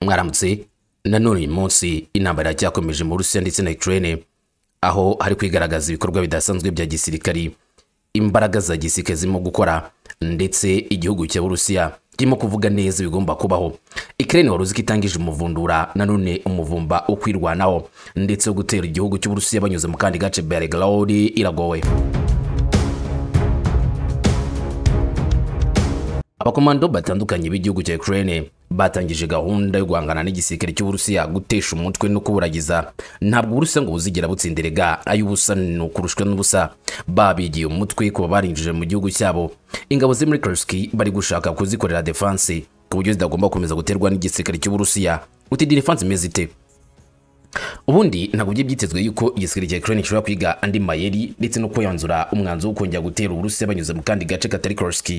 mwaramutse nanone uyu munsi intambara iracyakomeje mu burusiya ndetse na ukraine aho hari kwigaragaza ibikorwa bidasanzwe bya gisirikari imbaraga za gisirikare zirimo gukora ndetse igihugu cya burusiya kirimo kuvuga neza ibigomba kubaho ukraine wari uzi ko itangije umuvundura nanone umuvumba wo kwirwanaho ndetse wo gutera igihugu cy'uburusiya banyuze mu kandi gace belgrade iragowe abakomando batandukanye b'igihugu cya Ukraine batangije gahunda yo guhangana n'igisirikare cy'Uburusiya gutesha umutwe no kuburagiza ntabwo Uburusiya ngo buzigera butsinderega ay'ubusa ni ukurushwa n'ubusa babigiye umutwe kuba barinjije mu gihugu cyabo ingabo ziri muri Kursk bari gushaka kuzikorera defense ku buryo zidagomba gukomeza guterwa n'igisirikare cy'Uburusiya uti defense imeze ite ubundi ntabwo byari byitezwe yuko igisirikare cya Ukraine gishobora kwiga andi mayeri ndetse no kwiyanzura umwanzuro wo kongera gutera Uburusiya banyuze mu kandi gace katari Kursk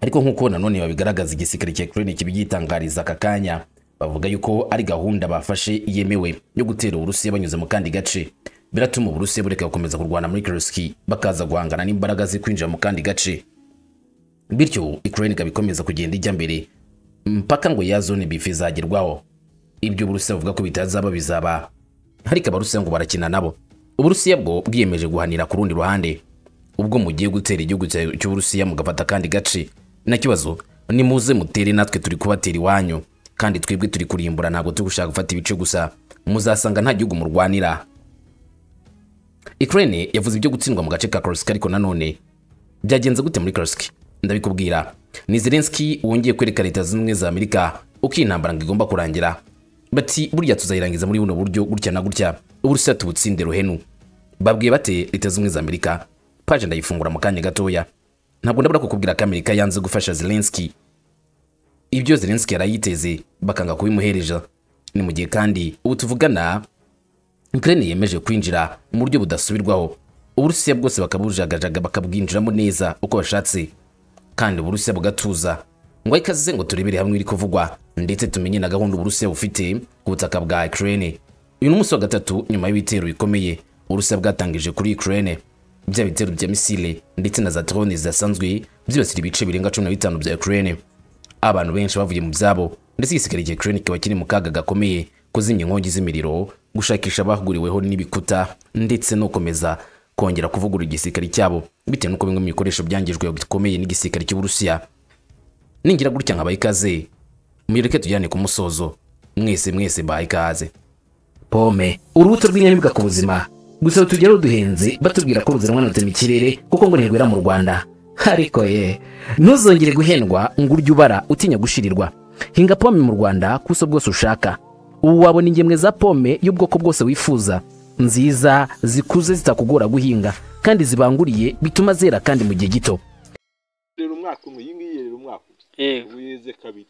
ariko nk'uko nanone babigaragaza igisirikare cya Ukraine kibi gitangariza aka kanya bavuga yuko ari gahunda bafashe yemewe yo gutera Uburusiya banyuze mu kandi gace biratuma Uburusiya bureka gukomeza kurwana muri Kursk bakaza guhangana n'imbaraga zo kwinjira mu kandi gace bityo Ukraine ikabikomeza kugenda ijya mbere mpaka ngo ya zone bife izagerwaho ibyo Uburusiya buvuga ko bitazaba bizaba ariko Abarusiya ngo barakina nabo Uburusiya bwo bwiyemeje guhanira ku rundi ruhande ubwo mugiye gutera igihugu cy'Uburusiya mugafata kandi gace na kibazo ni muze mutere natwe turi kubatera iwanyu kandi twebwe turi kurimbura ntabwo turi gushaka gufata ibice gusa muzasanga nta gihugu murwanira Ukraine yavuze ibyo gutsindwa mu gace ka Kursk ariko nanone byagenze gute muri Kursk ndabikubwira ni Zelensky wongeye kwereka leta zimwe za Amerika uko intambara ngo igomba kurangira bati burya tuzayirangiza muri buno buryo gutya na gutya Uburusiya tubutsinde ruhenu babwiye bate leta zimwe za Amerika paje ndayifungura mu kanya gatoya ntabwo ndabura kukubwira ko amerika yanze gufasha zelensky ibyo zelensky yarayiteze bakanga kubimuhereza ni mu gihe kandi ubu tuvugana ukraine yemeje kwinjira mu buryo budasubirwaho uburusiya bwose bakabujagajaga bakabwinjiramo neza uko bashatse kandi uburusiya bugatuza ngo ikaze ngo turebere hamwe iri kuvugwa ndetse tumenye na gahunda uburusiya bufite ku butaka bwa ukraine uyu ni umunsi wa gatatu nyuma y'ibitero bikomeye uburusiya bwatangije kuri ukraine bya bitero bya misile ndetse na za drone zidasanzwe byibasira ibice birenga cumi na bitanu bya Ukraine abantu benshi bavuye mu byabo ndetse igisirikare cya Ukraine kiba kiri mu kaga gakomeye kuzimya inkongi z'imiriro gushakisha abahuguriweho n'ibikuta ndetse no gukomeza kongera kuvugurura igisirikare cyabo bitewe n'uko bimwe mu bikoresho byangijwe bikomeye n'igisirikare cy'Uburusiya ningira gutya nkabaha ikaze muyireke tujyane ku musozo mwese mwese baha ikaze pome urubuto rw'inyamibwa ku buzima gusa tujya ruduhenze batubwira ko ruzanwa na mu kirere kuko ngo ntirwera mu rwanda ariko ye ntuzongere guhendwa ngo urye ubara utinya gushirirwa hinga pome mu rwanda kuso bwose ushaka ubu wabona ingemwe za pome y'ubwoko bwose wifuza nziza zikuze zitakugora guhinga kandi zibanguriye bituma zera kandi mu gihe gito rero umwaka umwe iyi ngiyi rero umwaka umwe yego ubu yeze kabiri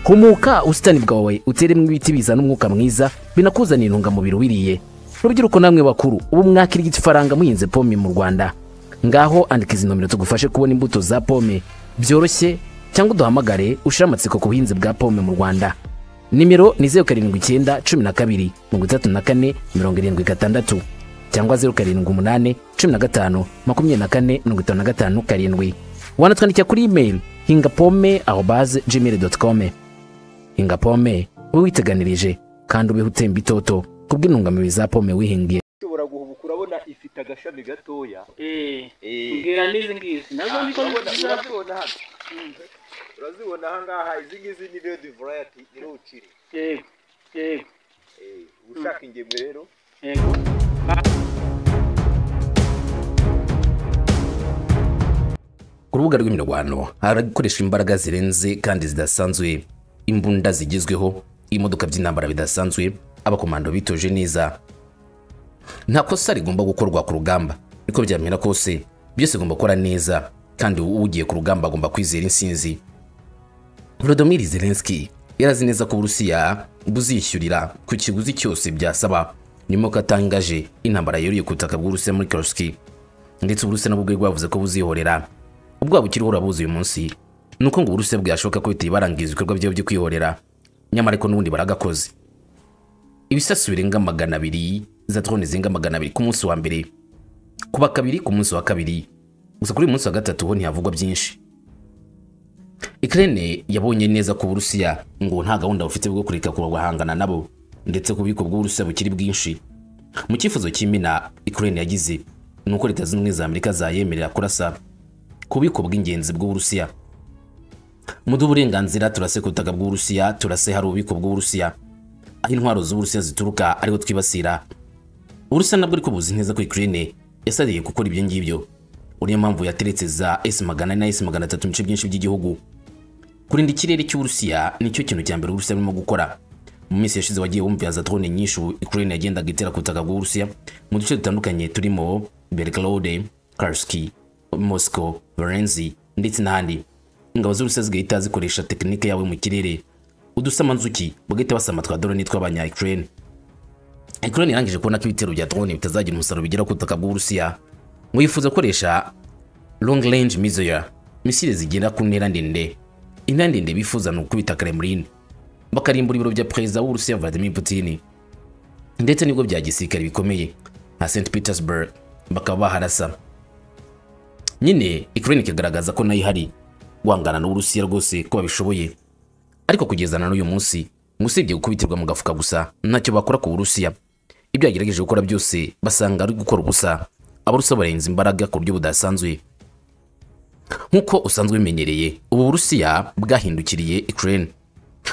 humuka ubusitani bwawe uteremo ibiti bizana umwuka mwiza binakuzanira intungamubiri wiriye rubyiruko namwe bakuru ubu mwakira igifaranga muhinze pome mu rwanda ngaho andika izi nomero tugufashe kubona imbuto za pome byoroshye cyangwa uduhamagare ushire amatsiko ku buhinzi bwa pome mu rwanda nimero ni zeru karindwi icyenda cumi na kabiri mirongo itatu na kane mirongo irindwi gatandatu cyangwa zeru karindwi umunani cumi na gatanu makumyabiri na kane mirongo itanu na gatanu karindwi wanatwandikira kuri imeri hinga pome aho baze gmail doti kome hinga pome ube witeganirije kandi ubeho utemba itoto kubw'intungamubiri za pome wihingiye ushobora guhubuka urabona ifite agashami gatoya ubwira n'izi ngizi nazo Ah, ni ko urabona- nziza urazibona hano urazibona aha ngaha izi ngizi ni redi varayati niho ukiri yego yego Eh, ushaka ingemwe rero yego ku rubuga rw'imirwano harakoreshwa imbaraga zirenze kandi zidasanzwe imbunda zigezweho imodoka by'intambara bidasanzwe abakomando bitoje neza nta kosa rigomba gukorwa ku rugamba niko byamera kose byose bigomba gukora neza kandi ugiye ku rugamba agomba kwizera insinzi Volodymyr Zelensky yarazi neza ko Uburusiya buzishyurira ku kiguzi cyose byasaba nyuma ko atangaje intambara yeruye ku butaka bw'Uburusiya muri Kursk ndetse Uburusiya nabwo bwe bwavuze ko buzihorera ubwabo ukiriho urabuzi uyu munsi ni uko ngo Uburusiya bwashoboka ko biteye barangiza ibikorwa byabo byo kwihorera nyamara ariko n'ubundi baragakoze ibisasu birenga magana abiri za drone zirenga magana abiri ku munsi wa mbere kuba kabiri ku munsi wa kabiri gusa kuri uyu munsi wa gatatu ho ntihavugwa byinshi Ukraine yabonye neza ko Uburusiya ngo nta gahunda bufite bwo kureka kurwahangana nabo ndetse ko ububiko bw'Uburusiya bukiri bwinshi mu cyifuzo cy'imina Ukraine yagize ni uko leta zunze ubumwe za Amerika zayemerera kurasa ku bubiko bw'ingenzi bw'Uburusiya mu uburenganzira turase ku butaka bw'Uburusiya turase hari ububiko bw'Uburusiya aho intwaro z'Uburusiya zituruka ariho twibasira Uburusiya nabwo ariko buzi neza ko Ukraine yasariye gukora ibyo ngibyo uriyo mpamvu yateretse za S magana na S magana atatu mu bice byinshi by'igihugu kurinda ikirere cy'Uburusiya nicyo kintu cya mbere Uburusiya burimo gukora mu minsi yashize wagiye wumvira za drone nyinshi ubu Ukraine yagendaga itera ku butaka bw'Uburusiya mu duce dutandukanye turimo Belgorod, Kursk, Moscow, Varenzi ndetse n'ahandi ingabo z'Uburusiya zigahita zikoresha tekinike yawe mu kirere udusamanzuki bagahita basama twa drone tw'abanya Ukraine Ukraine yarangije kubona ko ibitero bya drone bitazagira umusaruro bigera ku butaka bw'Uburusiya ngo yifuza gukoresha long range missile misile zigera ku ntera ndende intera ndende bifuza ni ukubita Kremlin bakarimbura ibiro bya perezida w'Uburusiya Vladimir Putin ndetse nibwo bya gisirikare bikomeye nka St Petersburg bakaba baharasa nyine Ukraine ikagaragaza ko nayo ihari guhangana n'Uburusiya rwose ko babishoboye ariko kugeza na n'uyu munsi ngo usibye gukubitirwa mu gafuka gusa ntacyo bakora ku Burusiya ibyo yagerageje gukora byose basanga ari gukora ubusa abarusiya barenze imbaraga ku buryo budasanzwe nk'uko usanzwe ubimenyereye ubu burusiya bwahindukiriye ukraine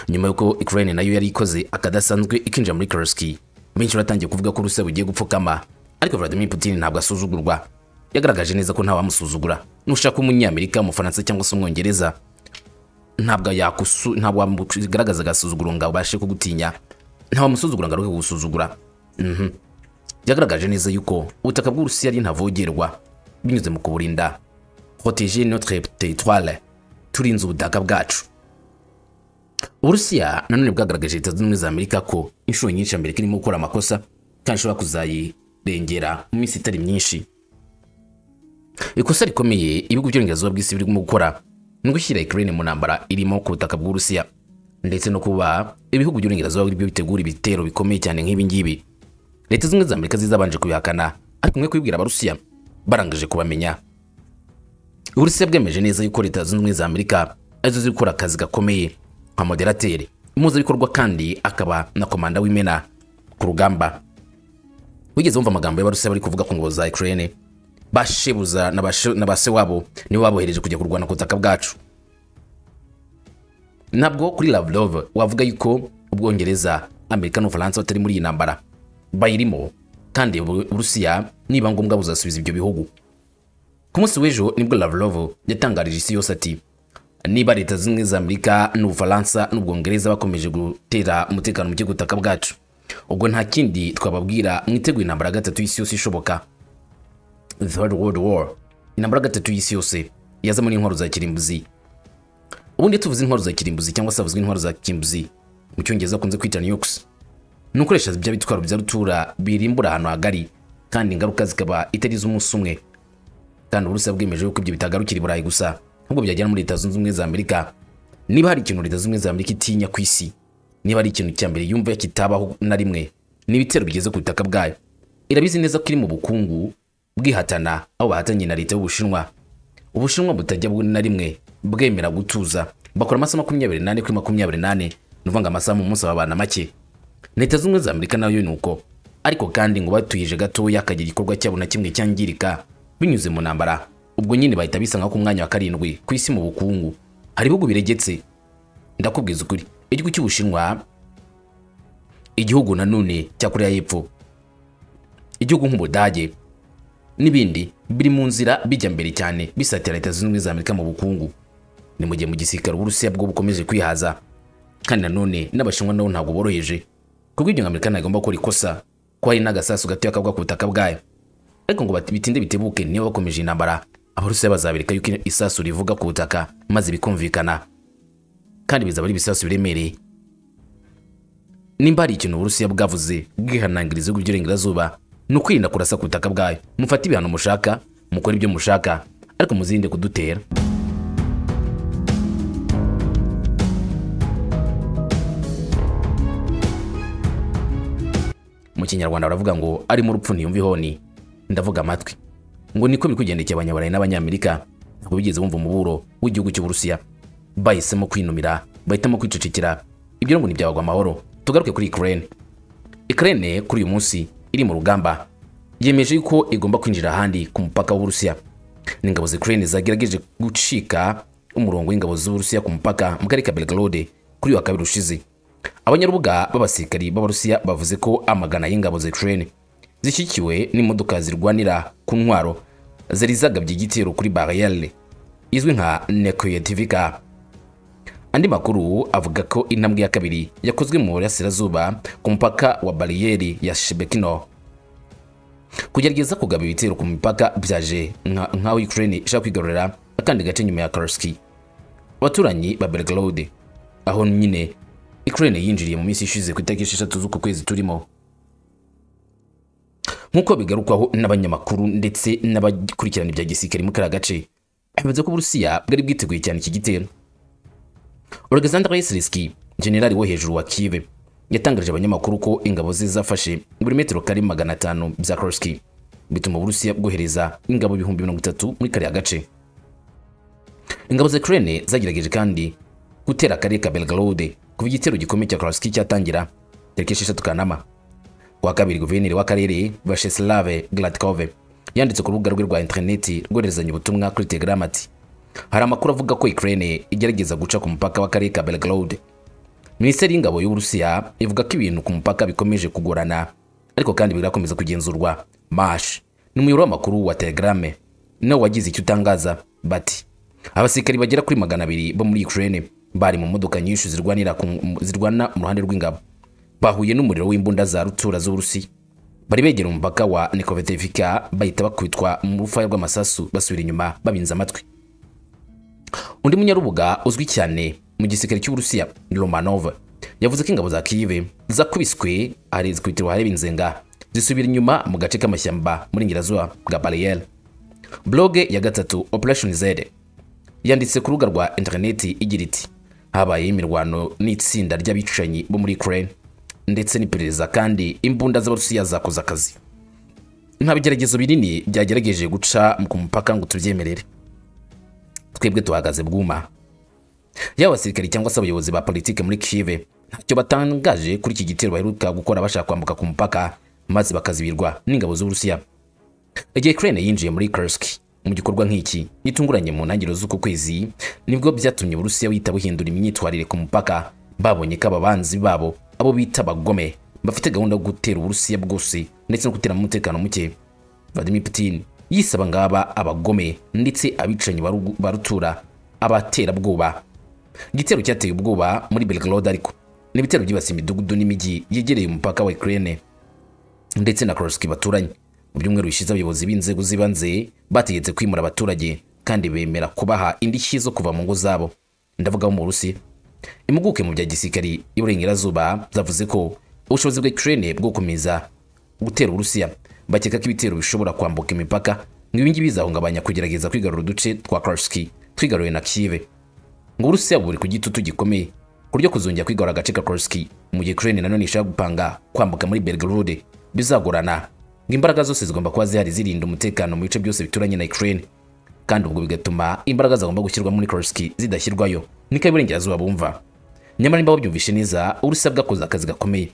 nyuma y'uko ukraine nayo yari ikoze akadasanzwe ikinjira muri kursk benshi batangiye kuvuga ko uburusiya bugiye gupfukama ariko vladimir putin ntabwo asuzugurwa yagaragaje neza ko ntawamusuzugura nushaka umunyamerika umufaransa cyangwa se umwongereza ntabwo yakusu ntabwo wamugaragaza agasuzuguro ngo abashe kugutinya ntawamusuzugura ngo aruhe kugusuzugura Mhm. byagaragaje neza yuko ubutaka bw'urusiya ari ntavogerwa binyuze mu kuburinda protéger notre territoire turinze ubutaka bwacu uburusiya nanone bwagaragaje leta zunze ubumwe za amerika ko inshuro nyinshi amerika irimo gukora amakosa kandi ishobora kuzayirengera mu minsi itari myinshi ikosa rikomeye ibihugu by'uburengerazuba bw'isi birimo gukora ni ugushyira ukraine mu ntambara irimo ku butaka bw'urusiya ndetse no kuba ibihugu by'uburengerazuba ari byo bitegura ibitero bikomeye cyane nk'ibi ngibi leta zimwe za amerika zizabanje kubihakana ariko umwe kubibwira abarusiya barangije kubamenya uburusiya bwemeje neza yuko leta zunze ubumwe za amerika arizo ziri gukora akazi gakomeye nka moderateri umuhuzabikorwa kandi akaba na komanda w'imena ku rugamba wigeze wumva amagambo y'abarusiya bari kuvuga ku ngabo za ukraine bashebuza na bashe- na ba se wabo nibo babohereje kujya kurwana ku butaka bwacu ntabwo kuri Lavrov wavuga yuko ubwongereza amerika n'ubufaransa batari muri iyi ntambara bayirimo kandi Ubu- uburusiya niba ngombwa buzasubiza ibyo bihugu ku munsi w'ejo nibwo Lavrov yatangarije isi yose ati niba leta zunze ubumwe za amerika n'ubufaransa n'ubwongereza bakomeje gutera umutekano muke ku butaka bwacu ubwo nta kindi twababwira mwiteguye intambara ya gatatu y'isi yose ishoboka third world war intambara ya gatatu y'isi yose yazamo n'intwaro za kirimbuzi ubundi iyo tuvuze intwaro za kirimbuzi cyangwa se havuzwe intwaro za kirimbuzi mu cyongereza akunze kwita nukes ni ukoresha bya bitwaro bya rutura birimbura ahantu hagari kandi ingaruka zikaba itari iz'umunsi umwe kandi uburusiya bwemeje yuko ibyo bitagarukira i burayi gusa ahubwo byagera no muri leta zunze ubumwe za amerika niba hari ikintu leta zunze ubumwe za amerika itinya ku isi niba ari ikintu cya mbere yumva kitabaho na rimwe ni ibitero bigeze ku butaka bwayo irabizi neza ko iri mu bukungu bwihatana aho bahatanye na leta y'ubushinwa ubushinwa butajya bwo na rimwe bwemera gutuza bakora amasaha makumyabiri n'ane kuri makumyabiri n'ane ni ukuvuga ngo amasaha mu munsi babana make leta zunze ubumwe za amerika nayo ni uko ariko kandi ngo batuyije gatoya akagira igikorwa cyabo na kimwe cyangirika binyuze mu ntambara ubwo nyine bahita bisa nka ku mwanya wa karindwi ku isi mu bukungu hari ibihugu biregetse ndakubwiza ukuri igihugu cy'ubushinwa igihugu nanone cya koreya y'epfo igihugu nk'ubudage n'ibindi biri mu nzira bijya mbere cyane bisatira leta zunze ubumwe za amerika mu bukungu ni mu gihe mu gisirikare uburusiya bwo bukomeje kwihaza kandi nanone n'abashinwa nabo ntabwo boroheje kuko ibyo ngo amerika ntagomba gukora ikosa ko hari n'agasasu gatoya kagwa ku butaka bwayo ariko ngo bati- bitinde bitebuke niyo bakomeje intambara abarusiya bazabereka yuko isasu rivuga ku butaka maze bikumvikana kandi bizaba ari ibisasu biremereye nimba hari ikintu uburusiya bwavuze bwihanangiriza ibihugu by'uburengerazuba ni ukwirinda kurasa ku butaka bwayo mufate ibihano mushaka mukore ibyo mushaka ariko muzirinde kudutera mu kinyarwanda baravuga ngo ari mu rupfu ntiyumva ihoni ndavuga amatwi ngo niko biri kugendekeye abanyaburayi n'abanyamerika ntabwo bigeze bumva umuburo w'igihugu cy'uburusiya bahisemo kwinumira bahitamo kwicecekera ibyo ngo ntibyabagwa amahoro tugaruke kuri ukraine ukraine kuri uyu munsi iri mu rugamba yemeje yuko igomba kwinjira ahandi ku mupaka w'uburusiya ni ingabo za ukraine zagerageje gucika umurongo w'ingabo z'uburusiya ku mupaka mu karere ka belgrade kuri uyu wa kabiri ushize abanyarubuga b'abasirikari b'abarusiya bavuze ko amagana y'ingabo za ukraine zishyigikiwe n'imodoka zirwanira ku ntwaro zari zagabye igitero kuri bariyeri izwi nka nekoyetivika andi makuru avuga ko intambwe ya kabiri yakozwe mu burasirazuba ku mupaka wa bariyeri ya shebekino kugerageza kugaba ibitero ku mipaka byaje nka- nk'aho ukraine ishaka kwigarurira akandi gace nyuma ya karski abaturanyi ba belgrade aho nyine ukraine yinjiriye mu minsi ishize ku itariki esheshatu z'uku kwezi turimo nk'uko bigarukwaho n'abanyamakuru ndetse n'abakurikirana ibya gisirikare muri kariya gace bivuze ko uburusiya bwari bwiteguye cyane iki gitero Oleksandr Zelensky, generali wo hejuru wa Kiev, yatangarije abanyamakuru ko ingabo ze zafashe buri metero kare magana atanu bya Kursk, bituma Uburusiya bwohereza ingabo ibihumbi mirongo itatu muri kariya gace. Ingabo za Ukraine zagerageje kandi gutera akarere ka Belgorod kuva igitero gikomeye cya Kursk cyatangira tariki esheshatu Kanama. Kuwa kabiri guverineri w'akarere Vyacheslav Gladkov yanditse ku rubuga rwe rwa interineti rwoherezanya ubutumwa kuri Telegram ati hari amakuru avuga ko Ukraine igerageza guca ku mupaka w'akarere ka Belgorod. Minisiteri y'ingabo y'Uburusiya ivuga ko ibintu ku mupaka bikomeje kugorana ariko kandi birakomeza kugenzurwa. Mash ni umuyoboro w'amakuru wa Telegram nawe wagize icyo utangaza bati abasirikari bagera kuri magana abiri bo muri Ukraine bari mu modoka nyinshi zirwanira ku, zirwana mu ruhande rw'ingabo bahuye n'umuriro w'imbunda za rutura z'Uburusiya bari begera umupaka wa Nikovetivka bahita bakubitwa mu rufaya rw'amasasu basubira inyuma babinze amatwi undi munyarubuga uzwi cyane mu gisirikare cy'uburusiya romanov yavuze ko ingabo za kive zakubiswe ari zikubitiro ahareba inzenga zisubira inyuma mu gace k'amashyamba muri ingirazuba bwa bariyeri bloge ya gatatu operation z yanditse ku rubuga rwa interineti igira iti habaye imirwano n'itsinda ry'abicanyi bo muri ukraine ndetse n'iperereza kandi imbunda z'abarusiya zakoze akazi nta bigeragezo binini byagerageje guca ku mupaka ngo tubyemerere twebwe tuhagaze bwuma yaba abasirikari cyangwa se abayobozi ba politiki muri kive ntacyo batangaje kuri iki gitero baheruka gukora bashaka kwambuka ku mupaka maze bakazibirwa n'ingabo z'uburusiya igihe ukraine yinjiye muri kursk mu gikorwa nk'iki gitunguranye mu ntangiriro z'uku kwezi nibwo byatumye uburusiya buhita buhindura imyitwarire ku mupaka babonye ko ababanzi babo abo bita abagome bafite gahunda yo gutera uburusiya bwose ndetse no guteramo umutekano muke Vladimir Putin yise abangaba abagome ndetse abicanyi ba rugu- ba rutura abaterabwoba igitero cyateye ubwoba muri Belgrade ariko ni ibitero byibasiye imidugudu n'imijyi yegereye umupaka wa Ukraine ndetse na Kursk baturanye mu byumweru bishize abayobozi b'inzego z'ibanze bategetse kwimura abaturage kandi bemera kubaha indishyi zo kuva mu ngo zabo ndavuga bo mu Burusiya impuguke mu bya gisirikari y'iburengerazuba zavuze ko ubushobozi bwa Ukraine bwo gukomeza gutera Uburusiya bakeka ko ibitero bishobora kwambuka imipaka ngo ibingibi bizahungabanya kugerageza kwigarura uduce twa Kursk twigaruwe na Kiev ngo Uburusiya buri ku gitutu gikomeye ku buryo kuzongera kwigarura agace ka Kursk mu gihe Ukraine nanone ishaka gupanga kwambuka muri Belgorod bizagorana ngo imbaraga zose zigomba kuba zihari zirinda umutekano mu bice byose bituranye na Ukraine kandi ubwo bigatuma imbaraga zagomba gushyirwa muri Kursk zidashyirwayo niko iburengerazuba bumva nyamara niba babyumvishe neza Uburusiya bwakoze akazi gakomeye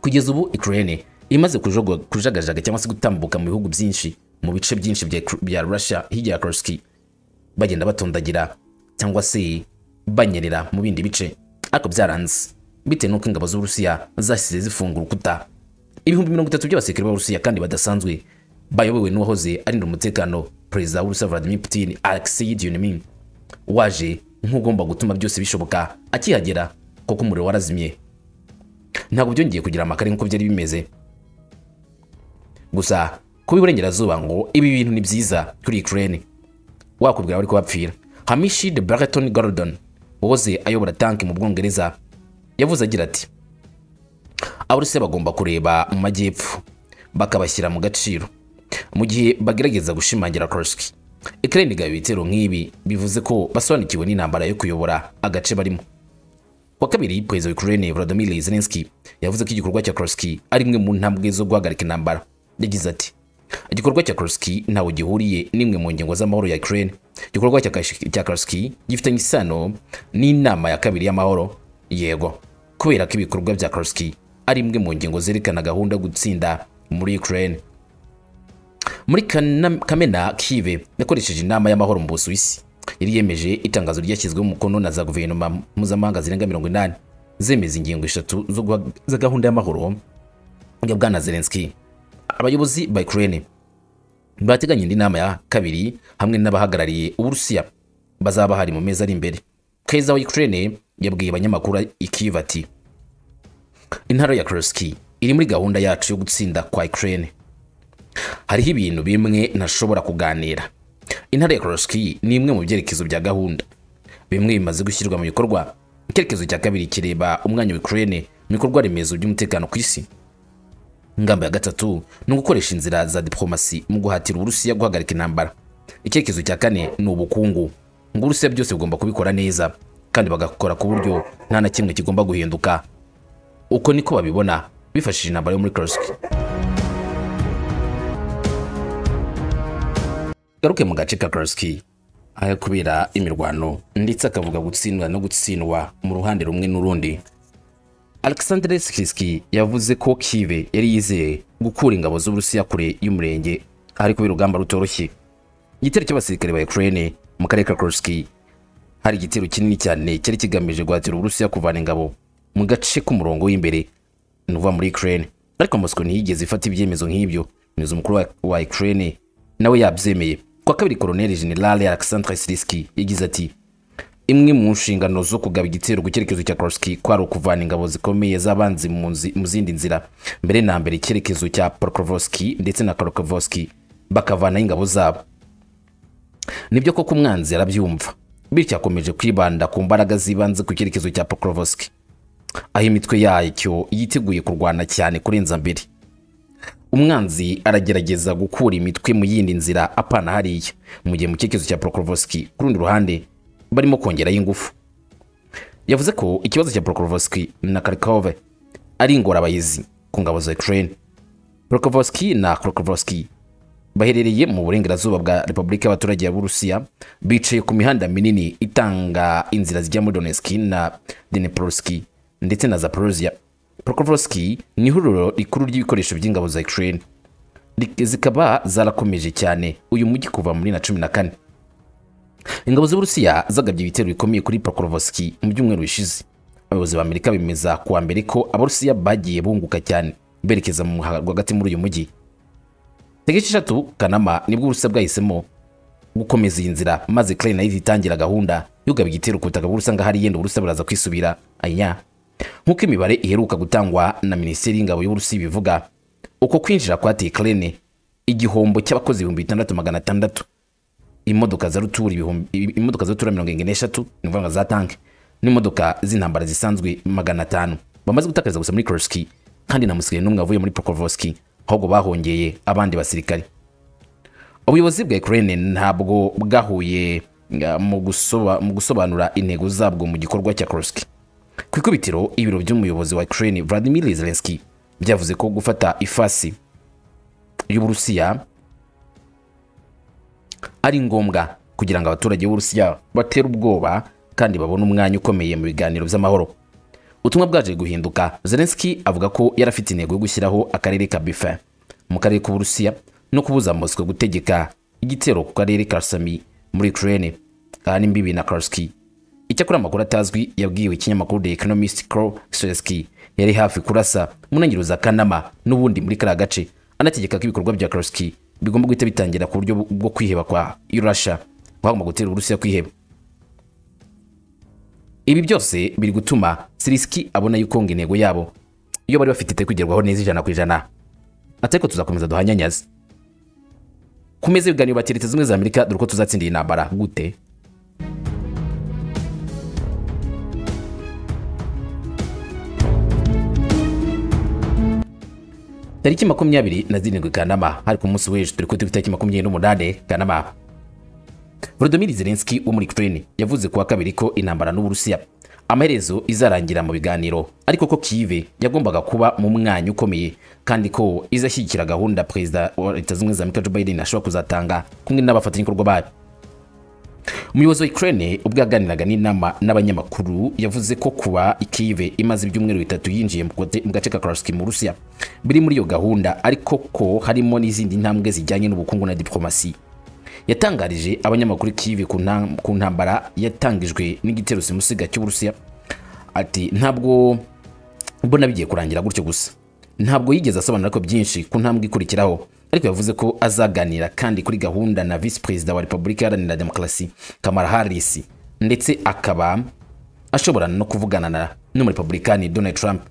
kugeza ubu Ukraine imaze kujogo- kujagajaga cyangwa se gutambuka mu bihugu byinshi mu bice byinshi bya, bya Russia hirya ya Kursk bagenda batondagira cyangwa se banyerera mu bindi bice ariko byaranze bitewe n'uko ingabo z'Uburusiya zasize zifungura urukuta ibihumbi mirongo itatu by'abasirikare b'Uburusiya kandi badasanzwe bayobowe n'uwahoze arinda umutekano perezida w'Uburusiya Vladimir Putin Alexei Dionomin waje nk'ugomba gutuma byose bishoboka akihagera kuko umuriro warazimye ntabwo byongeye kugira amakare nk'uko byari bimeze gusa kuba iburengerazuba ngo ibi bintu ni byiza kuri Ukraine wakubwira bari kubapfira hamishi de barton gordon wahoze ayobora tanki mu bwongereza yavuze agira ati abarusiya bagomba kureba mu majyepfo bakabashyira mu gaciro mu gihe bagerageza gushimangira kursk Ukraine igaba ibitero nk'ibi bivuze ko basobanukiwe n'intambara yo kuyobora agace barimo kuwa kabiri perezida wa Ukraine Volodymyr Zelensky yavuze ko igikorwa cya Kursk ari imwe mu ntambwe zo guhagarika intambara yagize ati igikorwa cya Kursk ntawe gihuriye n'imwe mu ngingo z'amahoro ya Ukraine igikorwa cya Kashi- cya karasiki gifitanye isano n'inama ya kabiri y'amahoro yego kubera ko ibikorwa bya karasiki ari imwe mu ngingo zerekana gahunda yo gutsinda muri ukraine muri Kana- kamena kive yakoresheje inama y'amahoro mu busuwisi yari yemeje itangazo ryashyizweho umukono na za guverinoma mpuzamahanga zirenga mirongo inani zemeza ingingo eshatu zo guha- za gahunda y'amahoro ya bwana zelenski abayobozi ba ukraine bateganya indi nama ya kabiri hamwe n'abahagarariye uburusiya bazaba bahari mu mezi ari imbere keza wa ukraine yabwiye abanyamakuru ikiva ati intara ya kurski iri muri gahunda yacu yo gutsinda kwa ukraine hariho ibintu bimwe ntashobora kuganira intara ya kurski ni imwe mu byerekezo bya gahunda bimwe bimaze gushyirwa mu bikorwa icyerekezo cya kabiri kireba umwanya wa ukraine mu bikorwa remezo by'umutekano ku isi ingamba ya gatatu ni ugukoresha inzira za diplomasi mu guhatira uburusiya guhagarika intambara icyerekezo cya kane ni ubukungu ngo uburusiya byose bugomba kubikora neza kandi bagakora ku buryo nta na kimwe kigomba guhinduka uko niko babibona bifashishije intambara yo muri kursk garuke mu gace ka kursk aho kubera imirwano ndetse akavuga gutsindwa no gutsindwa mu ruhande rumwe n'urundi Alexander Sikiski yavuze ko Kive yari yizeye gukura ingabo z'Uburusiya kure y'umurenge ariko birugamba rutoroshye. Igitero cy'abasirikare ba Ukraine mu karere ka Kursk hari igitero kinini cyane cyari kigamije guhatira Uburusiya kuvana ingabo mu gace k'umurongo w'imbere ni ukuvuga muri Ukraine. Ariko Moscow ntiyigeze ifata ibyemezo nk'ibyo. Umuyobozi mukuru wa- wa Ukraine nawe yabyemeye. Kwa kabiri Colonel General Alexander Sikiski yagize ati imwe mu nshingano zo kugaba igitero ku cyerekezo cya Kursk kwari ukuvana ingabo zikomeye z'abanzi mu nzi- mu zindi nzira mbere na mbere icyerekezo cya Pokrovsky ndetse na Kharkovsky bakavanaho ingabo zabo nibyo koko umwanzi arabyumva bityo akomeje kwibanda ku mbaraga z'ibanze ku cyerekezo cya Pokrovsky aho imitwe yacyo yiteguye kurwana cyane kurenza mbere umwanzi aragerageza gukura imitwe mu yindi nzira apana hariya mu gihe mu cyerekezo cya Prokrovsky ku rundi ruhande barimo kongeraho ingufu yavuze ko ikibazo cya Prokrovsky na Kharkov ari ingorabahizi ku ngabo za Ukraine Prokrovsky na Kharkovsky baherereye mu burengerazuba bwa Repubulika y'abaturage ya Burusiya bicaye ku mihanda minini itanga inzira zijya muri Donetsk na Dnipropetrovsk ndetse na Zaporozhye Prokofsky ni ihuriro rikuru ry'ibikoresho by'ingabo za Ukraine Lik- zikaba zarakomeje cyane uyu mujyi kuva muri na cumi na kane ingabo z'Uburusiya zagabye ibitero bikomeye kuri Prokofsky mu byumweru bishize abayobozi ba Amerika bemeza kuwa mbere ko Abarusiya bagiye bunguka cyane berekeza mu muhanda rwagati muri uyu mujyi tariki eshatu Kanama nibwo Uburusiya bwahisemo gukomeza iyi nzira maze Ukraine nayo itangira gahunda yugaba igitero ku butaka bw'Uburusiya ngo hari yenda Uburusiya buraza kwisubira anya nk'uko imibare iheruka gutangwa na minisiteri y'ingabo y'Uburusiya ibivuga uko kwinjira kwateye Ukraine igihombo cy'abakozi ibihumbi bitandatu magana atandatu imodoka za rutura ibihumbi imodoka za rutura mirongo irindwi n'eshatu ni ukuvuga ngo za tanke n'imodoka z'intambara zisanzwe magana atanu bamaze gutakariza gusa muri Kursk kandi nta musirikare n'umwe wavuye muri Pokrovsk ahubwo bahongeye abandi basirikare ubuyobozi bwa Ukraine ntabwo bwahuye uh, mu gusoba- mu gusobanura intego zabwo mu gikorwa cya Kursk ku ikubitiro ibiro by'umuyobozi wa Ukraine Vladimir Zelensky byavuze ko gufata ifasi y'Uburusiya ari ngombwa kugira ngo abaturage b'Uburusiya batere ubwoba kandi babone umwanya ukomeye mu biganiro by'amahoro ubutumwa bwaje guhinduka Zelensky avuga ko yari afite intego yo gushyiraho akarere ka Bifa mu karere k'Uburusiya no kubuza Moscow gutegeka igitero ku karere ka Sami muri Ukraine kandi imbibi na Kursk icyakora amakuru atazwi yabwiwe ikinyamakuru The Economist Crow Selesky yari hafi kurasa mu ntangiriro za Kanama n'ubundi muri kariya gace anategeka ko ibikorwa bya Kursk bigomba guhita bitangira ku buryo bwo kwiheba kwa Russia bagomba gutera Uburusiya kwiheba ibi byose biri gutuma Zelensky abona yuko ngo intego yabo iyo bari bafite itari kugerwaho neza ijana ku ijana atari ko tuzakomeza duhanyanyaze ku meza y'ibiganiro ba leta zimwe za amerika dore uko tuzatsindira intambara gute tariki makumyabiri na zirindwi kanama hari ku munsi w'ejo turi kuri tariki makumyabiri n'umunani kanama Volodymyr Zelensky wo muri Ukraine yavuze kuwa kabiri ko intambara n'Uburusiya amaherezo izarangira mu biganiro ariko ko Kyiv yagombaga kuba mu mwanya ukomeye kandi ko izashyigikira gahunda Perezida wa Leta Zunze Ubumwe za Amerika Joe Biden ashobora kuzatanga kumwe n'abafatanyabikorwa bayo umuyobozi wa ukraine ubwo yaganiraga n'inama n'abanyamakuru yavuze ko kuba ikive imaze ibyumweru bitatu yinjiye mu kote- mu gace ka karasiki mu rusiya biri muri iyo gahunda ariko ko harimo n'izindi ntambwe zijyanye n'ubukungu na diplomasi yatangarije abanyamakuru kive ku ntam- ku ntambara yatangijwe n'igitero simusiga cy'uburusiya ati ntabwo mbona bigiye kurangira gutyo gusa ntabwo yigeze asobanura ko byinshi ku ntambwe ikurikiraho ariko yavuze ko azaganira kandi kuri gahunda na visi perezida wa repubulika iharanira demokarasi kamara harisi ndetse akaba ashobora no kuvugana na n'umurepublikani donald trump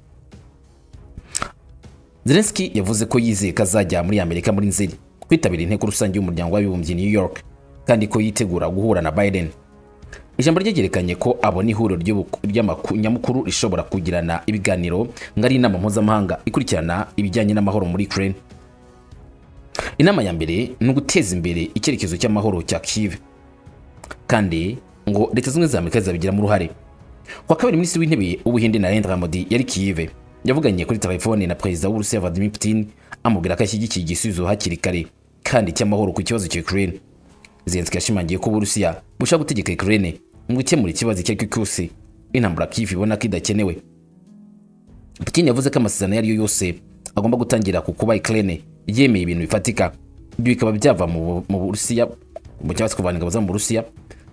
zelenski yavuze ko yizeye ko azajya muri amerika muri nzeri kwitabira inteko rusange y'umuryango w'abibumbye i new york kandi ko yitegura guhura na biden ijambo ryegerekanye ko abona ihuriro ry'ubuku- ry'amaku- nyamukuru rishobora kugirana ibiganiro ngari inama mpuzamahanga ikurikirana ibijyanye n'amahoro muri ukraine inama ya mbere ni uguteza imbere icyerekezo cy'amahoro cya kive kandi ngo leta zimwe za amerika zizabigiramo uruhare kuwa kabiri minisitiri w'intebe w'ubuhinde narendra modi yari kive yavuganye kuri telefone na perezida w'urusiya vladimir putin amubwira ko ashyigikiye igisubizo hakiri kare kandi cy'amahoro ku kibazo cya ukraine zelenski yashimangiye ko uburusiya bushaka gutegeka ukraine mu gukemura ikibazo icyo ari cyo cyose intambara kivu ibona ko idakenewe putin yavuze ko amasezerano ayo ari yo yose agomba gutangira ku kuba ukraine yemeye ibintu bifatika ibyo bikaba byava mu Bu- mu burusiya mu cyangwa se kuvana ingabo zabo mu burusiya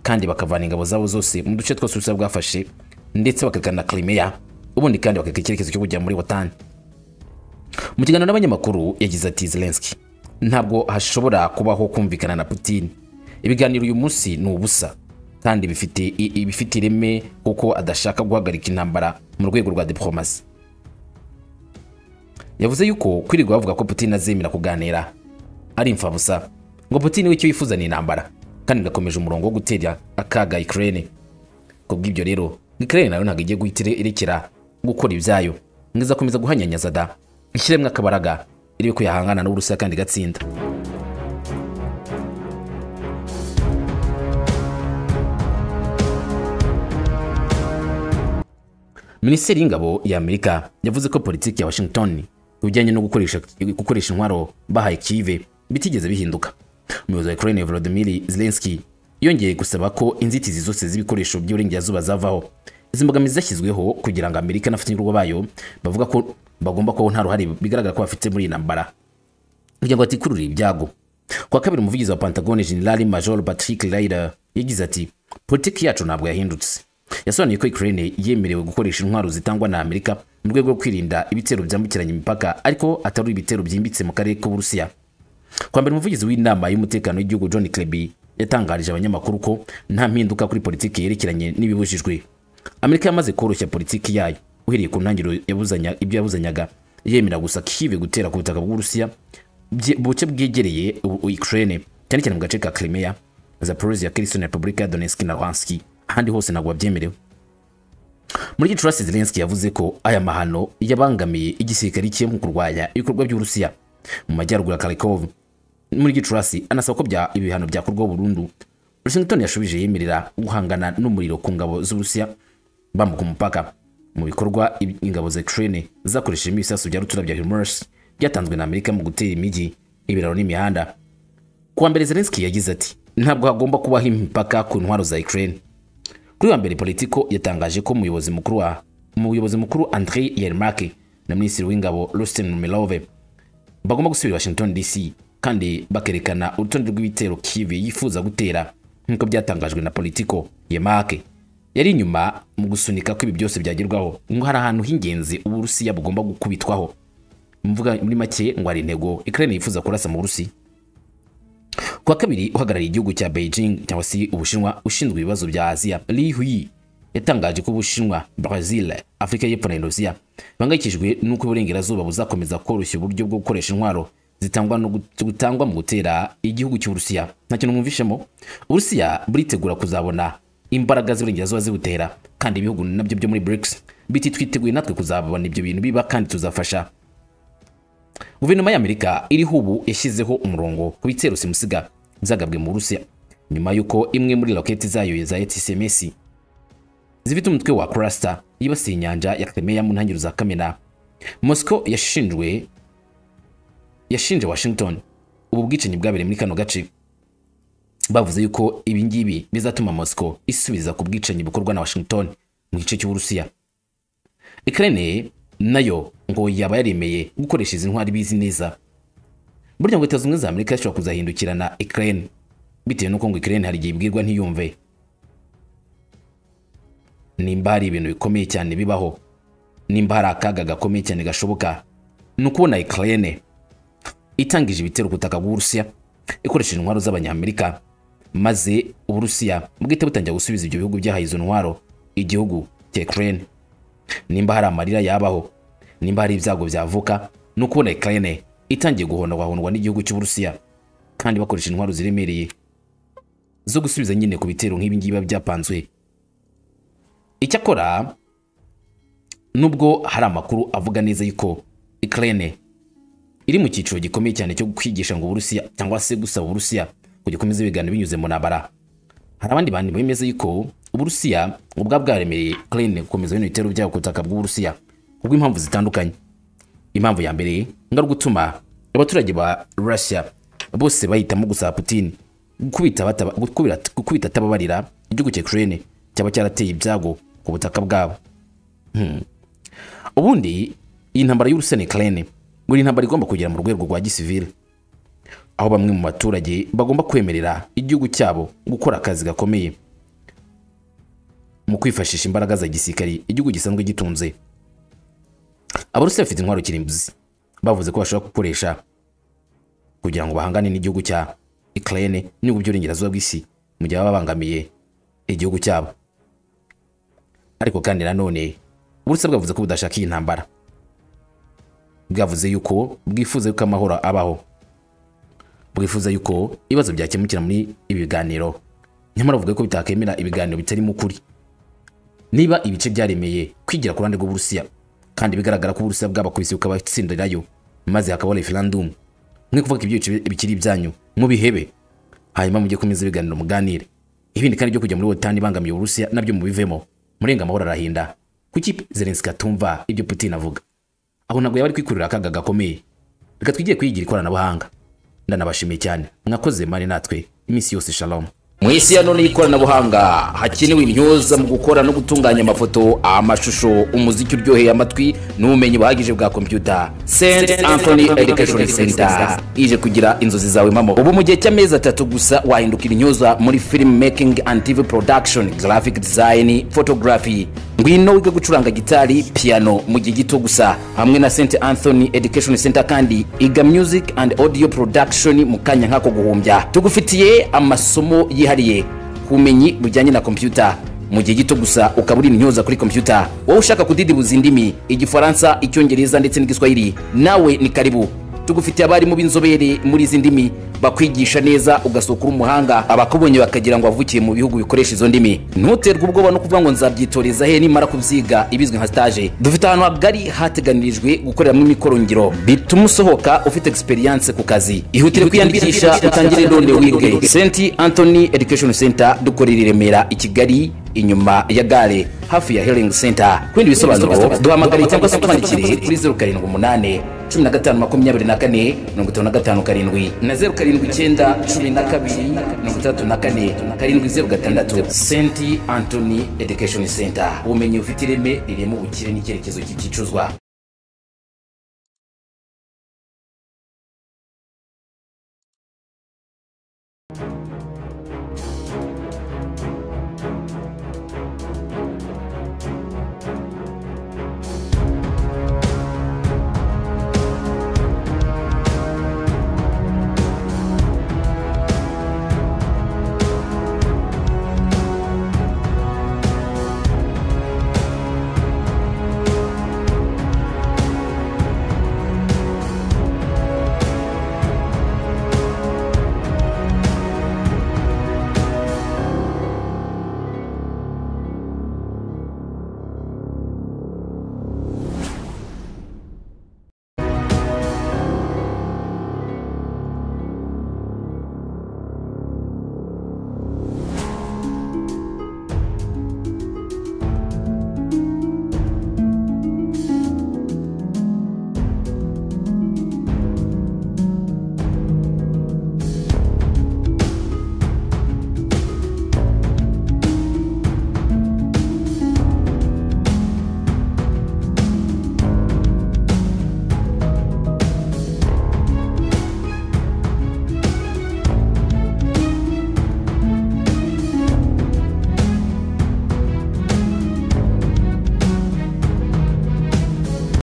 kandi bakavana ingabo zabo zose mu duce twose uburusiya bwafashe ndetse bakerekana na crimea ubundi kandi bakereka icyerekezo cyo kujya muri wotani mu kiganiro n'abanyamakuru yagize ati zelenski ntabwo hashobora kubaho kumvikana na putin ibiganiro uyu munsi ni ubusa kandi bifite i- i- bifite ireme kuko adashaka guhagarika intambara mu rwego rwa diplomasi yavuze yuko kwirirwa bavuga ko putin azemera kuganira ari imfabusa ngo putin we icyo yifuza ni intambara kandi ngakomeje umurongo wo gutera akaga ukraine kubw'ibyo rero ukraine nayo ntabwo igiye guhita ire- irekera gukora ibyayo ngo izakomeza guhanyanyaza da ishyiremo akabaraga irebe ko yahangana n'uburusiya kandi igatsinda minisiteri y'ingabo ya amerika yavuze ko politiki ya washington ku bijyanye no gukoresha, gukoresha intwaro bahaye kive bitigeze bihinduka umuyobozi wa ukraine volodimir zelenski yongeye gusaba ko inzitizi zose z'ibikoresho by'uburengerazuba zavaho izi mbogamizi zashyizweho kugira ngo amerika n'abafatanyabikorwa bayo bavuga ko bagomba kubaho nta ruhare bigaragara ko bafite muri iyi ntambara kugira ngo atikurure ibyago kwa kabiri umuvugizi wa pantagone generali major patrick ryder yagize ati politiki yacu ntabwo yahindutse yasobanuye ko ukraine yemerewe gukoresha intwaro zitangwa na amerika mu rwego rwo kwirinda ibitero byambukiranya imipaka ariko atari ibitero byimbitse mu karere k'uburusiya kwa mbere umuvugizi w'inama y'umutekano w'igihugu john kirby yatangarije abanyamakuru ko nta mpinduka kuri politiki yerekeranye n'ibibujijwe amerika yamaze koroshya politiki yayo uhereye ku ntangiriro yabuzanya ibyo yabuzanyaga yemera gusa kive gutera ku butaka bw'uburusiya bye- buce bwegereye u- u- ukraine cyane cyane mu gace ka crimea zaporozia kerison repubulika ya donetsk na luhanski ahandi hose ntabwo babyemerewe muri gicurasi zelenski yavuze ko aya mahano yabangamiye igisirikare cye mu kurwanya ibikorwa by'uburusiya mu majyaruguru ya karikov muri gicurasi anasaba ko bya ibihano byakorwaho burundu washington yashubije yemerera guhangana n'umuriro ku ngabo z'uburusiya bambuka umupaka mu bikorwa ib- ingabo za ukraine zakoresheje ibisasu bya rutura bya himars byatanzwe na amerika mu gutera imijyi ibiraro n'imihanda kuwa mbere zelenski yagize ati ntabwo hagomba kubaho imipaka ku ntwaro za ukraine kuri wa mbere politiko yatangaje ko umuyobozi mukuru wa umuyobozi mukuru andrei yermake na minisitiri w'ingabo rustin melove bagomba gusubira i washington dc kandi bakerekana urutonde rw'ibitero kive yifuza gutera nk'uko byatangajwe na politiko yemake yari inyuma mu gusunika ko ibi byose byagerwaho ngo hari ahantu h'ingenzi uburusiya bugomba gukubitwaho mvuga muri make ngo hari intego ukraine yifuza kurasa mu burusiya kuwa kabiri uhagarariye igihugu cya beijing cyangwa se ubushinwa ushinzwe ibibazo bya aziya li huyi yatangaje ko ubushinwa brazil afurika y'epfo na indonesia bahangayikishijwe n'uko uburengerazuba buzakomeza koroshya uburyo bwo gukoresha intwaro zitangwa no gut- butangwa mu gutera igihugu cy'uburusiya nta kintu mwumvishemo uburusiya buritegura kuzabona imbaraga z'iburengerazuba zibutera kandi ibihugu nabyo byo muri brics biti twiteguye natwe kuzabona ibyo bintu biba kandi tuzafasha guverinoma y'amerika iriho ubu yashyizeho umurongo ku bitero simusiga byagabwe mu burusiya nyuma y'uko imwe muri roketi zayo za etcms zifite umutwe wa cluster yibasiye inyanja ya crimea mu ntangiriro za kamena moscow yashinjwe yashinje washington ubu bwicanyi bwabereye muri kano gace bavuze yuko ibi ngibi bizatuma mosco isubiza ku bwicanyi bukorwa na washington mu gice cy'uburusiya ukraine nayo ngo yaba yaremeye gukoresha izi ntwari bizi neza burya ngo leta zunze ubumwe za amerika zishobora kuzahindukirana ukraine bitewe n'uko ngo ukraine hari igihe ibwirwa ntiyumve nimba hari ibintu bikomeye cyane bibaho nimba hari akaga gakomeye cyane gashoboka ni ukubona ukraine itangije ibitero ku butaka bw'uburusiya ikoresheje intwaro z'abanyamerika maze uburusiya bwite butangira gusubiza ibyo bihugu byahaye izo ntwaro igihugu cya ukraine nimba hari amarira yabaho nimba hari ibyago byavuka ni ukubona ukraine itangiye guhondwahondwa n'igihugu cy'uburusiya kandi bakoresha intwaro ziremereye zo gusubiza nyine ku bitero nk'ibi ngibi biba byapanzwe icyakora nubwo hari amakuru avuga neza yuko ukraine iri mu cyiciro gikomeye cyane cyo kwigisha ngo uburusiya cyangwa se gusaba uburusiya ngo gikomeze bigana binyuze mu ntambara hari abandi bantu bemeza yuko uburusiya ubwa bwaremereye ukraine gukomeza bino bitero byabo ku butaka bw'uburusiya kubw'impamvu zitandukanye impamvu ya mbere ngo ari ugutuma abaturage ba russia bose bahitamo gusaba putin gukubita bataba- gukubira- gukubita atababarira igihugu cya ukraine cyaba cyarateye ibyago ku butaka bwabo ubundi iyi ntambara y'urusiya na ukraine ngo ni intambara igomba kugera mu rwego rwa gisivile aho bamwe mu baturage bagomba kwemerera igihugu cyabo gukora akazi gakomeye mu kwifashisha imbaraga za gisirikari igihugu gisanzwe gitunze abarusiya bafite intwaro kirimbuzi bavuze ko bashobora gukoresha kugira ngo bahangane n'igihugu cya ukraine n'ibihugu by'uburengerazuba bw'isi mu gihe baba babangamiye igihugu cyabo ariko kandi nanone uburusiya bwavuze ko budashaka iyi ntambara bwavuze yuko bwifuza yuko amahoro abaho bwifuza yuko ibibazo byakemukira muri ibi biganiro nyamara bavuga ko bitakemera ibiganiro bitarimo ukuri niba ibice byaremeye kwigira ku ruhande rw'uburusiya kandi bigaragara ko uburusiya bwabakubise bukabatsindirayo maze hakabaho referandumu mwe kuvuga ko ibyo bice bikiri ibyanyu mubihebe hanyuma mujye kumeza ibiganiro muganire ibindi kandi byo kujya muri wotani ibangamiye uburusiya nabyo mubivemo murenga amahoro arahinda kuki zelenski atumva ibyo putin avuga aho ntabwo yaba ari kwikurira akaga gakomeye reka twigiye kwigira ikoranabuhanga ndanabashimiye cyane mwakoze mani natwe iminsi yose shalom mu isi ya none y'ikoranabuhanga hakenewe intyoza mu gukora no gutunganya amafoto amashusho umuziki uryoheye amatwi n'ubumenyi buhagije bwa kompyuta st anthony education center ije kugira inzozi zawe mpamo ubu mu gihe cy'amezi atatu gusa wahindukira intyoza muri film making and tv production graphic design photography ngwino wige gucuranga gitari piano mu gihe gito gusa hamwe na st anthony education center kandi iga music and audio production mu kanya nk'ako guhumbya tugufitiye amasomo yihariye ubumenyi bujyanye na kompyuta mu gihe gito gusa ukaba uri intyoza kuri kompyuta wowe ushaka kudidibuza indimi igifaransa icyongereza ndetse n'igiswahili nawe ni karibu tugufitiye abarimu b'inzobere muri izi ndimi bakwigisha neza ugasohoka uri umuhanga abakubonye bakagira ngo wavukiye mu bihugu bikoresha izo ndimi ntuterwe ubwoba no kuvuga ngo nzabyitoreza he nimara kubyiga ibizwi nka stage dufite ahantu hagari hateganirijwe gukoreramo imikorongiro bituma usohoka ufite experience ku kazi ihutire kwiyandikisha utangire none wige st anthony education center dukorera i remera i kigali inyuma ya gare hafi ya healing center kubindi bisobanuro duhamagare cyangwa se utwandikire kuri 078 cumi na gatanu makumyabiri na kane mirongo itanu na gatanu karindwi na zeru karindwi icyenda cumi na kabiri mirongo itandatu na kane karindwi zeru gatandatu senti antony education center ubumenyi bufite ireme rirema ubukire n'icyerekezo cy'igicuzwa